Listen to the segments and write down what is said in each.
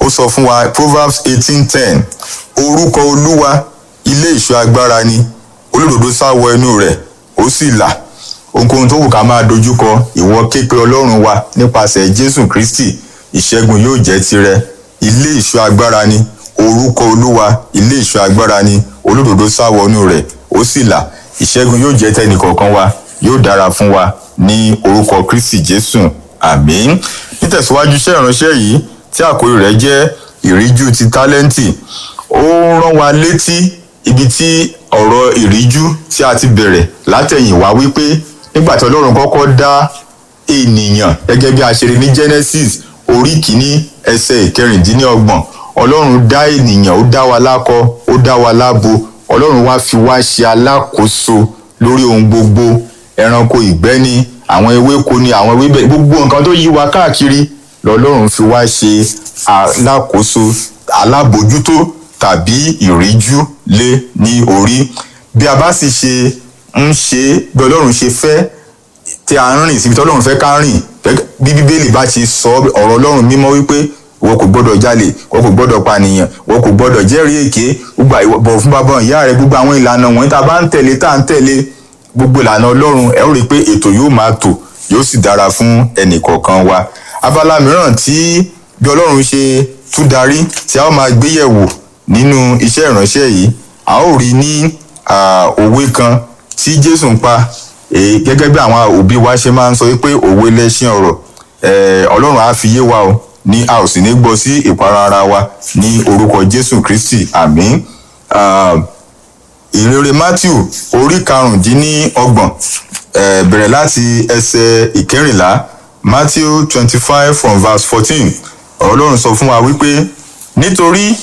ó sọ fún wa proverbs eighteen ten orúkọ olúwa ilé ìṣọ́ agbára ni olódodo sá wọ inú rẹ̀ ó sì là ohunkóhun tó wù ká máa dojúkọ ìwọ képe ọlọ́run wa nípasẹ̀ jésù kristi ìṣẹ́gun yóò jẹ́ tirẹ̀ ilé ìṣọ́ agbára ni orúkọ olúwa ilé ìṣọ́ agbára ni olódodo sá wọ inú rẹ̀ ó sì là ìṣẹ́gun yóò jẹ́ tẹnìkọ̀ọ̀kan wa yóò dára fún wa ní orúkọ kristi jésù àmín nítẹ̀síwájú iṣẹ́ ìránṣẹ́ yìí tí àkórí rẹ̀ jẹ́ ìríjú ti tálẹ́ǹtì ó rán wa létí ibi tí ọ̀rọ̀ ìríjú tí a ti bẹ̀rẹ̀ látẹ̀yìnwá wípé nígbà tí ọlọ́run kọ́kọ́ dá ènìyàn gẹ́gẹ́ bí a ṣe rí ní genesis orí kìíní ẹsẹ̀ ìkẹrìndínlọ́gbọ̀n ọlọ́run dá ènìyàn ó dá wa lákọ ó dá wa lábo ọlọ́run wá fi wá ṣe alákòóso lórí ohun gbogbo ẹranko ìgbẹ́ ni àwọn ewéko ni àwọn ewébẹ̀ gbogbo nǹkan tó yí wa káàkiri lọ́lọ́run fi wá ṣe alákòóso alábòjútó tàbí ìríjú lé ní orí bí a bá sì ṣe ń ṣe bí ọlọ́run ṣe fẹ́ tí a ń rìn síbi tí ọlọ́run fẹ́ ká rìn bí bíbélì bá ti sọ ọ̀rọ̀ ọlọ́run mímọ́ wípé ìwọ kò gbọ́dọ̀ jalè ìwọ kò gbọ́dọ̀ pànìyàn ìwọ kò gbọ́dọ̀ jẹ́rìí èké gbogbo bọ̀ fún bàbá ìyá rẹ gbogbo àwọn ìlànà wọ̀nyí tá a bá ń tẹ̀lé tá a ń tẹ̀lé gbogbo ìlànà ọlọ́run ẹ ó rí i pé ètò yóò máa tò yóò sì dára fún ẹnì kọ̀ọ̀kan wa abala mìíràn tí bí ọlọ́run ṣe tún darí tí a ó máa gbéyẹ̀wò nínú iṣẹ́ ìránṣẹ́ yìí a ó rí ní òwe kan tí jésù ń pa gẹ́gẹ́ bí àwọn òbí wa ṣe máa ń sọ wípé òwe lẹ́ṣin ọ̀rọ̀ ọlọ́run á fi yé wa o ní a ò sì ní gbọ́ sí ìpara ara wa ní orúkọ jésù kristi àmín ìrere matthew orí karùndínlọ́gbọ̀n bẹ̀rẹ̀ láti ẹsẹ̀ ìkẹrìnlá matthew twenty five from verse fourteen ọlọ́run sọ fún wa wípé nítorí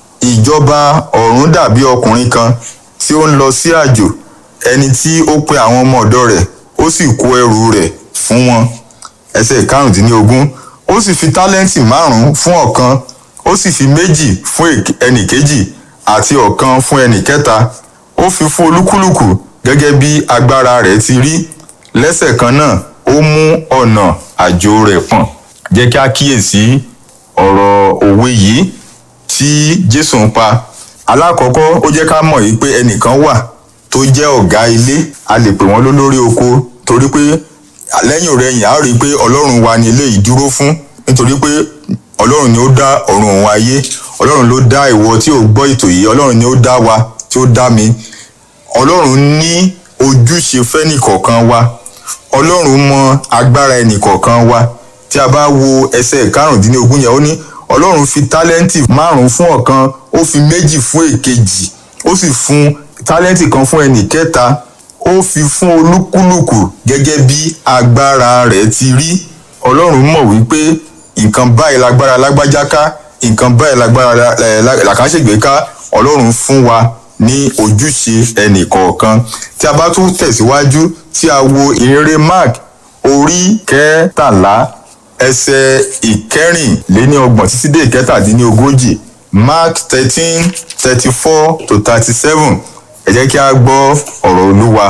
ìjọba ọ̀run dàbí ọkùnrin kan tí ó ń lọ sí àjò ẹni tí ó pe àwọn ọmọ ọ̀dọ́ rẹ̀ ó sì kó ẹrù rẹ̀ fún wọn ẹsẹ̀ karùndínlógún ó sì fi tálẹ́ǹtì márùn-ún fún ọ̀kan ó sì fi méjì fún ẹnì kejì àti ọ̀kan fún ẹnì kẹta ó fi fún olúkúlùkù gẹ́gẹ́ bí agbára rẹ̀ ti rí lẹ́sẹ̀ kan náà ó mú ọ̀nà àjò rẹ̀ pọ̀n jẹ́ kí a kíyèsí ọ̀rọ̀ òwe yìí tí jésù ń pa alákọ̀ọ́kọ́ ó jẹ́ ká mọ̀ yìí pé ẹnìkan wà tó jẹ́ ọ̀gá ilé a lè pè wọ́n lólórí oko torí pé lẹ́yìn ọ̀rẹ́yìn a rí i pé ọlọ́run wa ni eléyìí dúró fún nítorí pé ọlọ́run ni ó dá ọ̀run òun ayé ọlọ́run ló dá ìwọ tí ò gbọ́ ètò yìí ọlọ́run ni ó dá wa tí ó dá mi ọlọ́run ní ojúṣe fẹ́nìkọ̀ọ̀kan wa ọlọ́run mọ agbára ẹnìkọ̀ọ̀kan wa tí a bá wo ẹsẹ̀ karùndínlógún yẹn ó ní ọlọ́run fi tálẹ́ǹtì márùn-ún fún ọ̀kan ó fi méjì fún èkejì ó sì fún tálẹ́ǹtì kan fún ẹnì kẹta ó fi fún olúkúlùkù gẹ́gẹ́ bí agbára rẹ̀ ti rí ọlọ́run mọ̀ wípé nǹkan báyìí lágbára lágbájá ká nǹkan báyìí lágbára làkàṣègbè ká ọlọ́run fún wa ní ojúṣe ẹnì kọ̀ọ̀kan tí a bá tún tẹ̀síwájú tí a wo ìrere mark orí kẹtàlá ẹsẹ̀ ìkẹrìnléníọgbọ̀n títí dé ìkẹtàdínlógójì mark thirteen thirty four to thirty seven ẹ jẹ́ kí a gbọ́ ọ̀rọ̀ olúwa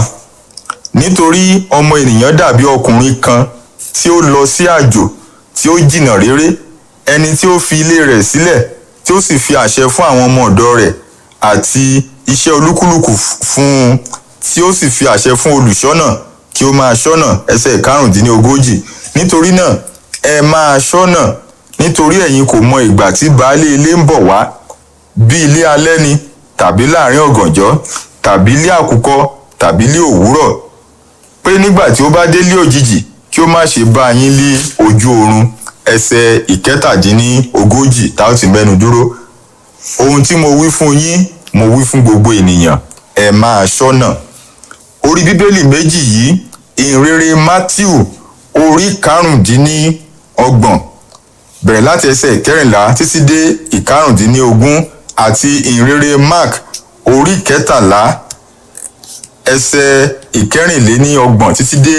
nítorí ọmọ ènìyàn dàbí ọkùnrin kan tí ó lọ sí àjò tí ó jìnnà réré ẹni tí ó fi ilé rẹ̀ sílẹ̀ tí ó sì fi àṣẹ fún àwọn ọmọ ọ̀dọ́ rẹ̀ àti iṣẹ́ olúkúlùkù fún un tí ó sì fi àṣẹ fún olùṣọ́nà kí ó máa ṣọ́nà ẹsẹ̀ karùndínlógójì nítorí náà ẹ máa ṣọ́nà nítorí ẹ̀yin kò mọ ìgbà tí baálé ilé ń bọ̀ wá bí ilé alẹ́ ni tàbí láàrin ọ̀gànjọ́ tàbí ilé àkùkọ tàbí ilé òwúrọ̀ pé nígbà tí ó bá délé òjijì kí ó má ṣe bá yín lé ojú oorun ẹsẹ̀ ìkẹtàdínlógójì tá ó ti mẹ́nu dúró ohun tí mo wí fún yín mo wí fún gbogbo ènìyàn ẹ máa ṣọ́nà orí bíbélì méjì yìí ìrere matthew orí karùndínlọ́gbọ̀n bẹ̀rẹ̀ láti ẹsẹ̀ ìkẹrìnlá títí dé ìkarùndínlógún àti ìrere mark orí kẹtàlá ẹsẹ̀ ìkẹrìnléníọgbọ̀n títí dé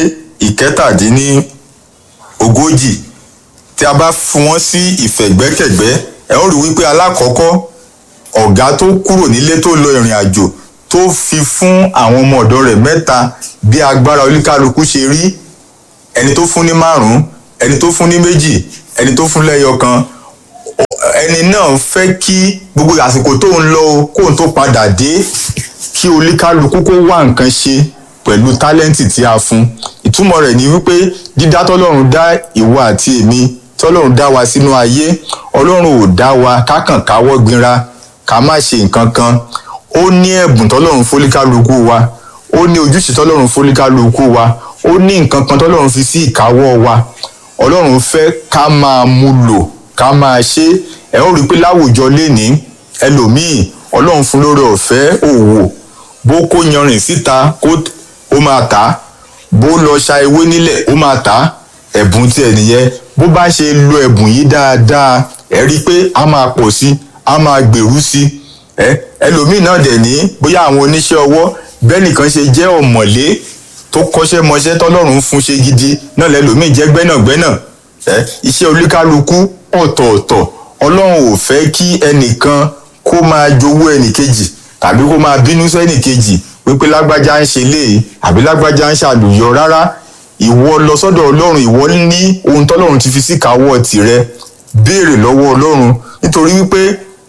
ìkẹtàdínlógójì tí a bá fún wọn sí ìfẹ̀gbẹ́kẹ̀gbẹ́ ẹ ó rí wípé alákọ̀ọ́kọ́ ọ̀gá tó kúrò nílé tó lọ ìrìn àjò tó fi fún àwọn ọmọ ọ̀dọ́ rẹ̀ mẹ́ta bí agbára oníkálukú ṣe rí ẹni tó fún ní márùn-ún ẹni tó fún ní méjì ẹni tó fún lẹ́yọ kan ẹni náà fẹ́ kí gbogbo àsìkò tó ń lọ o kóun tó padà dé kí oníkálukú kó wá nǹkan ṣe pẹ̀lú tálẹ́ǹtì tí a fún ìtumọ̀ rẹ̀ ni wípé dídá tọ́lọ́run dá ìwọ àti èmi tọ́lọ́run dá wa sínú ayé ọlọ́run ò dá wa kákàn káwọ́ gbinra ká má ṣe nǹkan kan ó ní ẹ̀bùn tọ́lọ́run fólíkálukú wa ó ní ojúṣe tọ́lọ́run fólíkálukú wa ó ní nǹkan kan tọ́lọ́run fi sí ìkáwọ́ wa ọlọ́run fẹ́ ká máa mú lò ká máa ṣe ẹ̀ ó rí i pé láwùjọ lénìí ẹlòmíì ọlọ́run fún lórí ọ̀fẹ́ òwò bó kó yanrìn síta kó ó máa tà á bó lọ ṣa ewé nílẹ̀ ó máa tà á ẹ̀bùn tiẹ̀ nìyẹn bó bá ṣe lo ẹ̀bùn yìí dáadáa ẹ rí i pé a máa pọ̀ sí a máa gbèrú sí ẹ ẹlòmíì náà dẹ̀ ní bóyá àwọn oníṣẹ́ ọwọ́ bẹ́ẹ̀ nìkan ṣe jẹ́ ọ̀mọ̀lé tó kọ́ṣẹ́ mọṣẹ́ tọ́lọ́run fún ṣe gidi náà lẹ́lòmíì jẹ́ gbẹ́nàgbẹ́nà ẹ iṣẹ́ olúkálukú ọ̀tọ̀ọ̀tọ̀ ọlọ́run ò fẹ́ kí ẹnìkan kó máa jowó ẹnìkejì tàbí kó máa bínú sẹ́nìkejì wípé lágbájá ń ṣe léyìí àbí lágbájá ń ṣàlùyọ rárá ìwọ lọ sọ́dọ̀ ọlọ́run ìwọ ní ohun tọ́lọ́run ti fi síkàáwọ́ tirẹ̀ béèrè lọ́wọ́ ọlọ́run nítorí wípé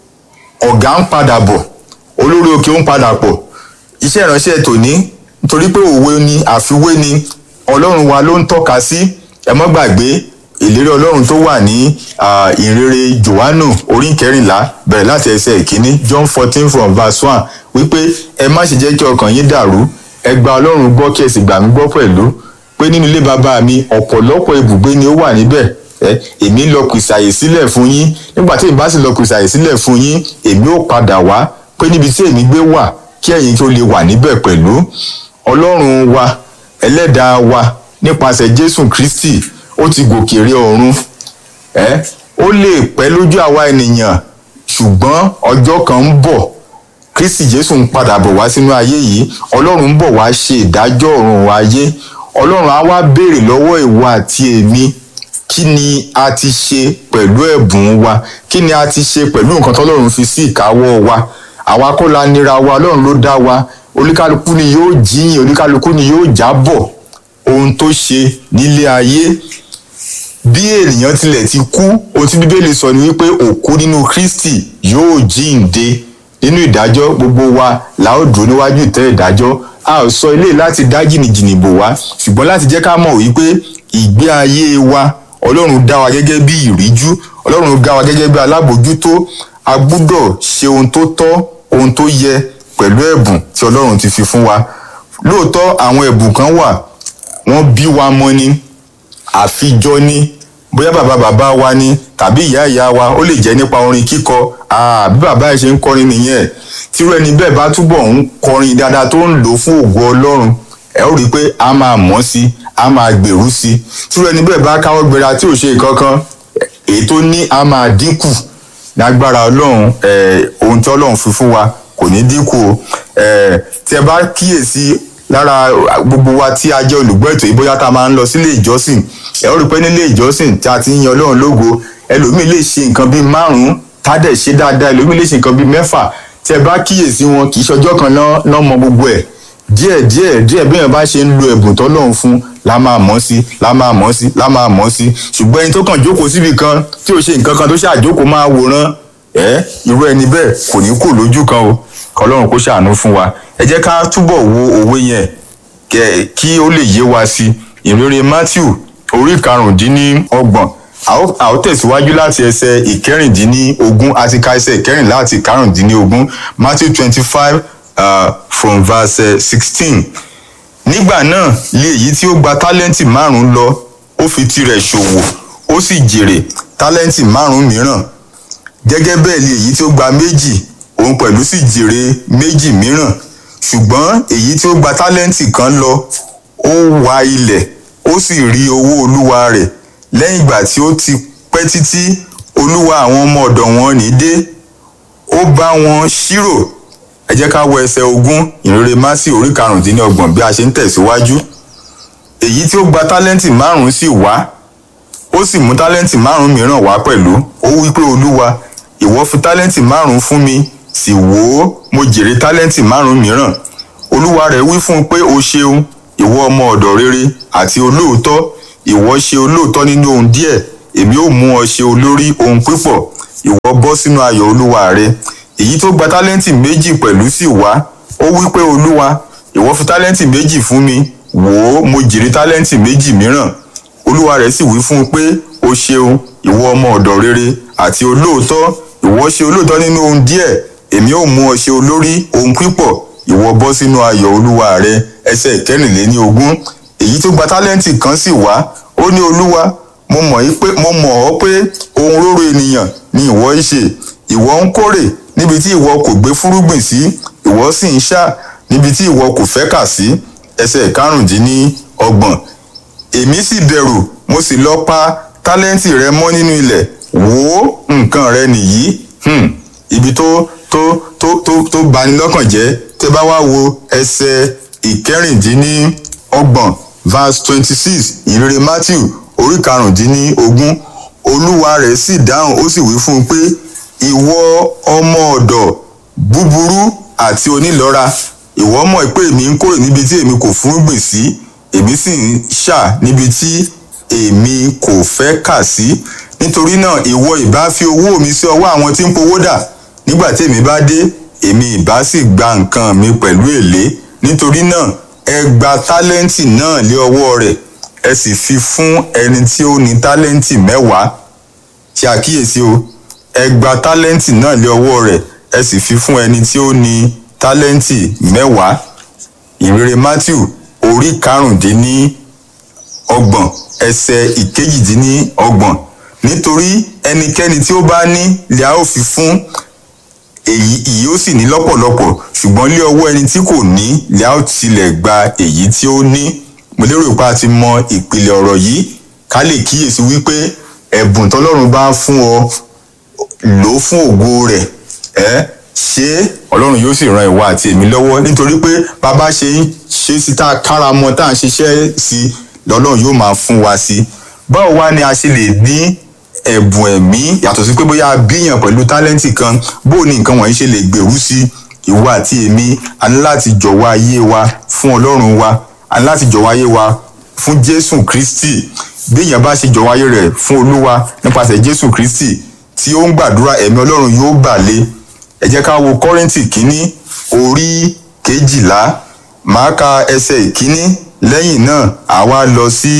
ọ̀gá ń padà bọ̀ olórí òkè ń padà pọ̀ iṣẹ́ ìránṣẹ́ tòní nítorí pé òwe ni àfiwé ni ọlọ́run wa ló ń tọ́ka sí ẹ mọ́ gbàgbé ìlérí ọlọ́run tó wà ní ìrere johannu orí kẹrìnlá bẹ̀rẹ̀ láti ẹsẹ̀ ìkíní john fourteen from verse one wípé ẹ má ṣe jẹ́ kí ọkàn yín dàrú ẹ gba ọlọ́run gbọ́ kí ẹ sì gbà mí gbọ́ pẹ̀lú pé nínú ilé bàbá mi ọ̀pọ̀lọpọ̀ ibùgbé ni ó wà níbẹ̀ ẹ èmi lọ kùsàyè sílẹ̀ fún yín nígbà tí èmi bá sì lọ kùsàyè sílẹ̀ fún yín èmi ó padà wá pé níbi tí èmi gbé wà kí ẹ̀yin tó lè wà níbẹ̀ pẹ̀lú ọlọ́run wa ẹlẹ́dàá wa nípasẹ̀ jésù kristi ó ti gòkè rí ọ̀run ẹ ó lè pẹ́ lójú àwa ènìyàn ṣùgbọ́n ọjọ́ kan ń bọ̀ kristi jésù ń padà bọ̀ wá sínú ayé yìí ọlọ́run ń bọ̀ wá ṣe ìdájọ́ ọ̀run ayé ọlọ́run á wá béèrè lọ́wọ́ ìwọ àti èmi kí ni a ti ṣe pẹ̀lú ẹ̀bùn wa kí ni a ti ṣe pẹ̀lú nǹkan tọ́lọ́run fi sí ìkáwọ́ wa àwa kọ́ la nira wa ọlọ́run ló dá wa oníkálukú ni yóò jíyìn oníkálukú ni yóò jábọ̀ ohun tó ṣe nílé ayé bí ènìyàn tilẹ̀ ti kú ohun tí bíbélì sọ ni wípé òkú nínú kristi yóò jíǹde nínú ìdájọ́ gbogbo wa la ó dúró níwájú ìtẹ́ ìdájọ́ a ò sọ ilé láti dá jìnnìjìnnì bò wá ṣùgbọ́n láti jẹ́ ká mọ̀ wípé ìgbé ayé wa ọlọ́run dá wa gẹ́gẹ́ bí ìríjú ọlọ́run dá wa gẹ́gẹ́ bí alábòjútó a gbúdọ̀ ṣe ohun tó tọ́ ohun tó yẹ pẹ̀lú ẹ̀bùn tí ọlọ́run ti fi fún wa lóòótọ́ àwọn ẹ̀bùn kan wà wọ́n bí wa mọ́ ni àfijọ́ ni bóyá bàbá bàbá wa ni tàbí ìyá ìyá wa ó lè jẹ́ nípa orin kíkọ bí bàbá ẹ̀ ṣe ń kọrin nìyẹn tírú ẹni bẹ́ẹ̀ bá túbọ̀ ń kọrin dáadáa tó ń lò fún ògo ọlọ́run ẹ ó rí i pé a máa mọ̀ sí a máa gbèrú sí tírú ẹni bẹ́ẹ̀ bá káwọ́ gbéra tí ò ṣe nǹkan kan èyí tó ní a máa dínkù lágbára ọlọ́run ohun tí ọlọ́run fi fún wa kò ní dínkù o tí ẹ bá kíyèsí lára gbogbo wa tí a jẹ́ olùgbọ́ ètò yìí bóyá tá a máa ń lọ sílé ìjọsìn ẹ ó rí i pé nílé ìjọsìn tí a ti ń yan ọlọ́run lógo ẹlòmíì lè ṣe nǹkan bíi márùn-ún tádẹ̀ ṣe dáadáa ẹlòmíì lè ṣe nǹkan bíi mẹ́fà tí ẹ bá kíyèsí wọn kì í ṣọjọ́ kan náà mọ gbogbo ẹ̀ díẹ̀ díẹ̀ díẹ̀ bí èèyàn bá ṣe ń lo ẹ̀bùn tọ́lọ́run fún la máa mọ̀ sí la máa mọ̀ sí la máa mọ̀ sí ṣùgbọ́n ẹni tó kàn jókòó síbi kan tí ò ṣe nǹkan kan tó ṣàjókòó máa wòran ẹ irú ẹni bẹ́ẹ̀ kò ní kò lójú kan o kọlọ́run kó ṣàánú fún wa ẹ jẹ́ ká túbọ̀ wo òwe yẹn kí ó lè yé wa sí ìrere matthew orí karùndínlọ́gbọ̀n a ó tẹ̀síwájú láti ẹsẹ̀ ìkẹrìndínlógún àti ka ẹsẹ̀ ìkẹrìnlá àti karùndínlógún matthew twenty five from verse sixteen nígbà náà lé èyí tí ó gba tálẹ́ǹtì márùn-ún lọ ó fi tirẹ̀ ṣòwò ó sì jèrè tálẹ́ǹtì márùn-ún mìíràn gẹ́gẹ́ bẹ́ẹ̀ lé èyí tí ó gba méjì òun pẹ̀lú sì jèrè méjì mìíràn ṣùgbọ́n èyí tí ó gba tálẹ́ǹtì kan lọ ó wa ilẹ̀ ó sì rí owó olúwa rẹ̀ lẹ́yìn ìgbà tí ó ti pẹ́ títí olúwa àwọn ọmọ ọ̀dọ̀ wọn ní dé ó bá wọn ṣírò ẹ jẹ́ ká wọ ẹsẹ̀ ogún ìrere másì orí karùndínlọ́gbọ̀n bí a ṣe ń tẹ̀síwájú èyí tí ó gba tálẹ́ǹtì márùn-ún sì wá ó sì mú tálẹ́ǹtì márùn-ún mìíràn wá pẹ̀lú ó wí pé olúwa ìwọ fi tálẹ́ǹtì márùn-ún fún mi sì wò ó mo jèrè tálẹ́ǹtì márùn-ún mìíràn olúwa rẹ̀ wí fún un pé o ṣeun ìwọ ọmọ ọ̀dọ̀ rere àti olóòótọ́ ìwọ ṣe olóòótọ́ nínú ohun díẹ̀ èmi ó mú ọ ṣe olórí ohun pípọ̀ ìwọ bọ́ sínú ayọ̀ olúwa rẹ èyí tó gba tálẹ́ǹtì méjì pẹ̀lú sì wá ó wí pé olúwa ìwọ fi tálẹ́ǹtì méjì fún mi wò ó mo jèrè tálẹ́ǹtì méjì mìíràn olúwa rẹ̀ sì wí fún un pé o ṣeun ìwọ ọmọ ọ̀dọ̀ rere àti olóòótọ́ ìwọ ṣe olóòótọ́ nínú ohun díẹ̀ èmi ò mú ọ ṣe olórí ohun pípọ̀ ìwọ bọ́ sínú ayọ̀ olúwa rẹ ẹsẹ̀ ìkẹrìnléní ogún èyí tó gba tálẹ́ǹtì kan sì wá ó ní olúwa mo mọ̀ yí pé mo mọ̀ ọ́ pé ohun róró ènìyàn ni ìwọ ń ṣe ìwọ ń kórè níbi tí ìwọ kò gbé fúrúgbìn sí ìwọ sì ń ṣá níbi tí ìwọ kò fẹ́ kà sí ẹsẹ̀ karùndínní ọgbọ̀n èmi sì bẹ̀rù mo sì lọ pa tálẹ́ǹtì rẹ mọ́ nínú ilẹ̀ wò ó nǹkan rẹ nìyí hmm. ibi tó tó tó tó tó bani lọ́kàn jẹ́ tẹ́ bá wá wo ẹsẹ̀ ìkẹrìndínlọ́gbọ̀n verse twenty six ìrere matthew orí karùndínlógún olúwa rẹ̀ sì dáhùn ó sì wí fún un pé ìwọ ọmọ ọ̀dọ̀ búburú àti onílọ́ra ìwọ mọ̀ pé èmi ń kórè níbi tí èmi kò fúnrúgbìn sí èmi sì ń ṣà níbi tí èmi kò fẹ́ kà sí nítorí náà ìwọ ìbá fi owó mi sí ọwọ́ àwọn tí ń powó dà nígbà tí èmi bá dé èmi ìbá sì gba nǹkan mi pẹ̀lú èlé nítorí náà ẹ gba tálẹ́ǹtì náà lé ọwọ́ rẹ̀ ẹ sì fi fún ẹni tí ó ní tálẹ́ǹtì mẹ́wàá ṣe àkíyèsí o ẹ gba tálẹ́ǹtì náà lé ọwọ́ rẹ̀ ẹ sì fi fún ẹni tí ó ní tálẹ́ǹtì mẹ́wàá ìrere matthew orí karùndínní ọgbọ̀n ẹsẹ̀ ìkejìdínní ọgbọ̀n nítorí ẹnikẹ́ni tí ó bá ní lè a ó fi fún èyí èyí ó sì ní lọ́pọ̀lọpọ̀ ṣùgbọ́n lé ọwọ́ ẹni tí kò ní lè a ó tilẹ̀ gba èyí tí ó ní mo lérò pé a ti mọ ìpìlẹ̀ ọ̀rọ̀ yìí ká lè kíyèsí wípé ẹ̀bùn tọ́lọ́run bá fún ọ lò ó fún ògo rẹ̀ ẹ́ ṣé ọlọ́run yóò sì ran ìwọ àti èmi lọ́wọ́ nítorí pé bàbá ṣe ń ṣe sí tá a kára mọ́ tá a ń ṣiṣẹ́ sí lọ́lọ́run yóò máa fún wa sí báwo wá ni a ṣe lè ní ẹ̀bùn ẹ̀mí yàtọ̀ sí pé bóyá a bíyàn pẹ̀lú tálẹ́ǹtì kan bó ni nǹkan wọ̀nyí ṣe lè gbèrú sí ìwọ àti èmi a ní láti jọ̀wọ́ ayé wa fún ọlọ́run wa a ní láti jọ̀wọ́ ayé wa fún jésù kristi bí èèyàn bá ṣe jọ̀wọ́ ayé rẹ̀ fún olúwa nípasẹ̀ jésù kristi tí ó ń gbàdúrà ẹ̀mí ọlọ́run yóò bà lé ẹ jẹ́ ká wo kọ́rìntì kínní orí kejìlá màá ka ẹsẹ̀ ìkíní lẹ́yìn náà àwa lọ sí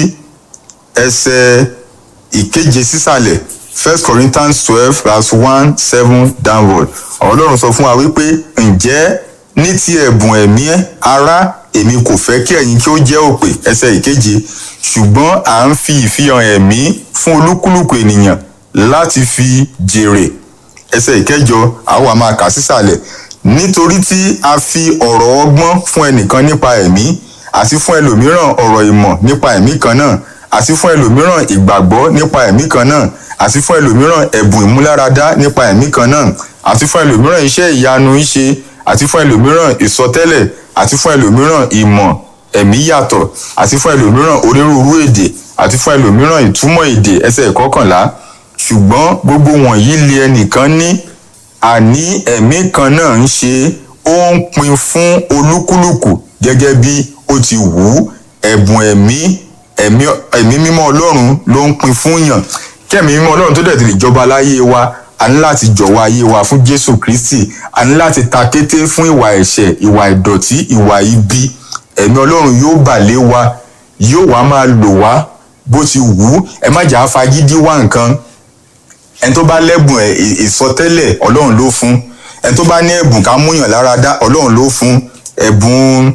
ẹsẹ̀ ìkeje sísàlẹ̀ first corinthians twelve verse one seven downward ọ̀rọ̀ ọlọ́run sọ fún wa wípé ǹjẹ́ ní ti ẹ̀bùn ẹ̀mí ará èmi kò fẹ́ kí ẹ̀yin kí ó jẹ́ òpè ẹsẹ̀ ìkeje ṣùgbọ́n à ń fi ìfihàn ẹ̀mí fún olúkúlùkù ènìyàn láti fi jèrè ẹsẹ̀ ìkẹjọ àwa máa kà sísàlẹ̀ nítorí tí a fi ọ̀rọ̀ ọgbọ́n fún ẹnìkan nípa ẹ̀mí àti fún ẹlòmíràn ọ̀rọ̀ ìmọ̀ nípa ẹ̀mí kan náà àti fún ẹlòmíràn ìgbàgbọ́ nípa ẹ̀mí kan náà àti fún ẹlòmíràn ẹ̀bùn ìmúláradá nípa ẹ̀mí kan náà àti fún ẹlòmíràn iṣẹ́ ìyanu ṣíṣe àti fún ẹlòmíràn ìsọtẹ́lẹ̀ àti fún ẹlòmíràn ìmọ̀ ẹ̀mí yàtọ̀ àti fún ẹlòmíràn onírúurú èdè àti fún ẹlòmíràn ìtumọ̀ èdè ẹsẹ̀ ìkọkànlá ṣùgbọ́n gbogbo wọ̀nyí lé ẹnìkan ní àní ẹ̀mí kan náà ń ṣe ó ń pin fún olúkúlùkù gẹ́gẹ́ bí ó ti wù ú ẹ̀bùn ẹ̀mí ẹ̀mí mímọ́ ọlọ́run ló ń pin fún yàn kí ẹ̀mí mímọ́ ọlọ́run tó dẹ̀ ti lè jọba láyé wa a ní láti jọ̀wọ́ ayé wa fún jésù kristi a ní láti ta kété fún ìwà ẹ̀ṣẹ̀ ìwà ìdọ̀tí ìwà ibi ẹ̀mí ọlọ́run yóò bà lé wa yóò wá máa lò wá bó ti wù ú ẹ má jà á fagídí wá nǹkan ẹni tó bá lẹ́bùn ẹ̀ ìsọtẹ́lẹ̀ ọlọ́run ló fún ẹni tó bá ní ẹ̀bùn ká múyàn lára dá ọlọ́run ló fún ẹ̀bùn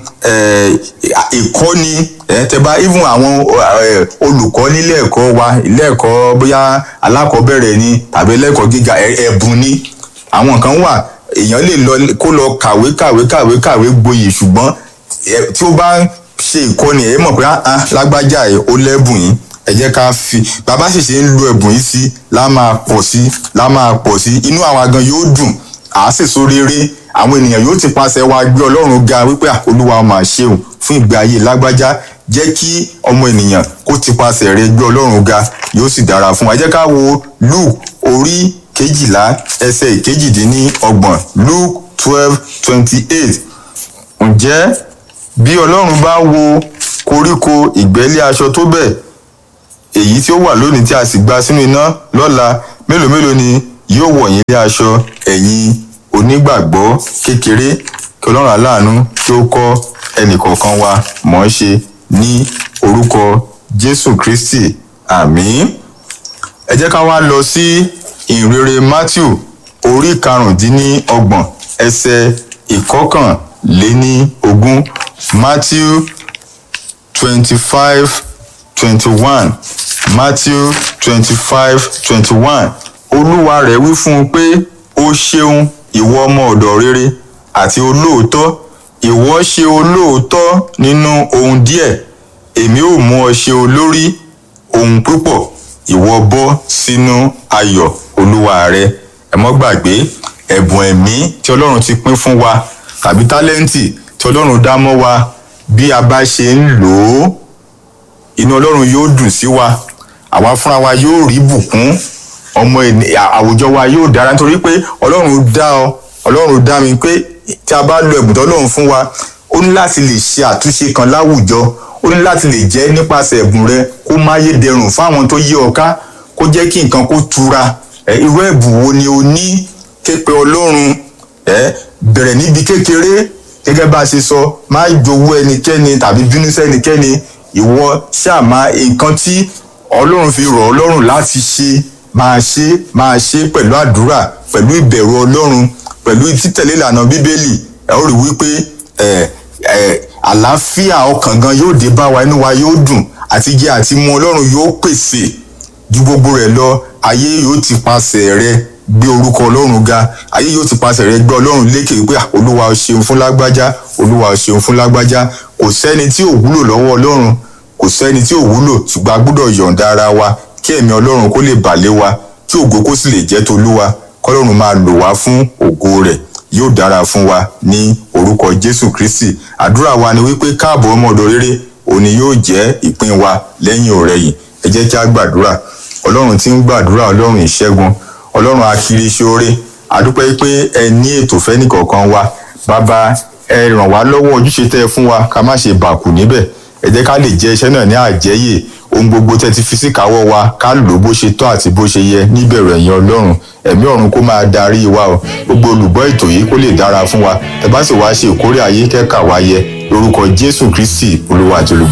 ìkọ́ni tẹ bá even àwọn olùkọ́ nílé ẹ̀kọ́ wa ilé ẹ̀kọ́ bóyá alákọ̀ọ́bẹ̀rẹ̀ ni tàbí ẹlẹ́kọ̀ọ́ gíga ẹ̀bùn ni àwọn kan wà èèyàn lè lọ kó lọ kàwé kàwé kàwé kàwé gboyè ṣùgbọ́n tí ó bá ń ṣe ìkọ́ni ẹ̀ mọ̀ pé lágbájá ẹ̀ ó lẹ́bùn yìí ẹ jẹ́ ká fi bàbá sì ṣe ń lo ẹ̀bùn yìí sí lá máa pọ̀ sí lá máa pọ̀ sí inú àwa gan yóò dùn à á sì so rere àwọn ènìyàn yóò ti paṣẹ wa gbé ọlọ́run ga wípé olúwa máa ṣeun fún ìgbé ayé lágbájá jẹ́ kí ọmọ ènìyàn kó ti paṣẹ rẹ gbé ọlọ́run ga yóò sì dára fún wa ẹ jẹ́ ká wo luke orí kejìlá ẹsẹ̀ ìkejìdínlọ́gbọ̀n luke twelve twenty eight ǹjẹ́ bí ọlọ́run bá wo koríko ìgbẹ́lẹ̀ aṣọ tó bẹ́ẹ̀ èyí tí ó wà lónìí tí a sì gba sínú iná lọ́la mélòó mélòó ni yóò wọ̀ yín lé aṣọ ẹ̀yin onígbàgbọ́ kékeré kí ọlọ́run aláàánú kí ó kọ́ ẹnìkọ̀ọ̀kan wa mọ̀ ọ́n ṣe ní orúkọ jésù kristi àmín ẹ jẹ́ ká wá lọ sí ìrere matthew orí karùndínlọ́gbọ̀n ẹsẹ̀ ìkọkànléní ogún matthew twenty five twenty one matthew twenty five twenty one olúwa rẹ̀ wí fún un pé ó ṣeun ìwọ ọmọ ọ̀dọ̀ rere àti olóòótọ́ ìwọ ṣe olóòótọ́ nínú ohun díẹ̀ èmi ò mú ọ ṣe olórí ohun púpọ̀ ìwọ bọ́ sínú ayọ̀ olúwa rẹ ẹ mọ́ gbàgbé ẹ̀bùn ẹ̀mí tí ọlọ́run ti pín fún wa tàbí tálẹ́ǹtì tí ọlọ́run dá mọ́ wa bí a bá ṣe ń lò ó inú ọlọ́run yóò dùn sí wa àwa fúnra wa yóò rí bùkún ọmọ àwùjọ wa yóò dára nítorí pé ọlọ́run dá ọ ọlọ́run dá mi pé tí a bá lo ẹ̀bùn tọ́lọ́run fún wa ó ní láti lè ṣe àtúnṣe kan láwùjọ ó ní láti lè jẹ́ nípasẹ̀ ẹ̀bùn rẹ kó máyé dẹrùn fáwọn tó yí ọ ká kó jẹ́ kí nǹkan kó tura irú ẹ̀bùn wo ni o ní képe ọlọ́run bẹ̀rẹ̀ níbi kékeré gẹ́gẹ́ bá a ṣe sọ má jowó ẹnikẹ́ni tàbí bínú sẹ́nikẹ́ni ìwọ ṣàmà nǹkan tí ọlọ́run fi rọ̀ ọ́ lọ́rùn láti ṣe máa ṣe máa ṣe pẹ̀lú àdúrà pẹ̀lú ìbẹ̀rù ọlọ́run pẹ̀lú títẹ̀lé ìlànà bíbélì ẹ ó rí wípé àlàáfíà ọkàn gan yóò dé bá wa inú wa yóò dùn àti jẹ àti mu ọlọ́run yóò pèsè ju gbogbo rẹ̀ lọ ayé yóò ti pasẹ̀ rẹ gbé orúkọ ọlọ́run ga ayé yóò ti pasẹ̀ rẹ gbé ọlọ́run lékè wípé olúwa o ṣeun fún lágbájá olúwa o ṣeun fún lágbájá kò sẹ́ni tí ò wúlò lọ́wọ́ ọlọ́run kò sẹ́ni tí ò wúlò ṣùgbọ́n a gbọ́dọ̀ yọ̀ǹda ara wa kí ẹ̀mí ọlọ́run kó lè bà lé wa kí ògo kó sì lè jẹ́ tolúwa kọ́lọ́run máa lò wá fún ògo rẹ̀ yóò dára fún wa ní orúkọ jésù kristi àdúrà wa ni wípé káàbọ̀ ọmọ ọ̀dọ̀ rere òní yóò jẹ́ ìpín wa lẹ́yìn ọ̀rẹ̀yìn ẹ jẹ́ kí a gbàdúrà ọlọ́run tí ń gbàdúrà ọlọ́run ìṣẹ́gun ọlọ́run akiri ṣoore àdúpẹ́ pé ẹ ní ètò fẹ́ni kọ̀ọ̀kan wa bàbá ẹ ràn wá lọ́wọ́ ojúṣe tẹ́ ẹ fún wa ká má ṣe bàkù níbẹ̀ ẹ jẹ́ ká lè jẹ́ iṣẹ́ náà ní àjẹyè ohun gbogbo tẹ́ ti fi síkàáwọ́ wa ká lò bó ṣe tọ́ àti bó ṣe yẹ níbẹ̀rù ẹ̀yìn ọlọ́run ẹ̀mí ọ̀run kó máa darí wa o gbogbo olùgbọ́ ètò yìí kó lè dára fún wa ẹ bá sì wá ṣe ìkórè ayé kẹ́kà wa yẹ lórúkọ jésù kristi olúwa àti olùgbà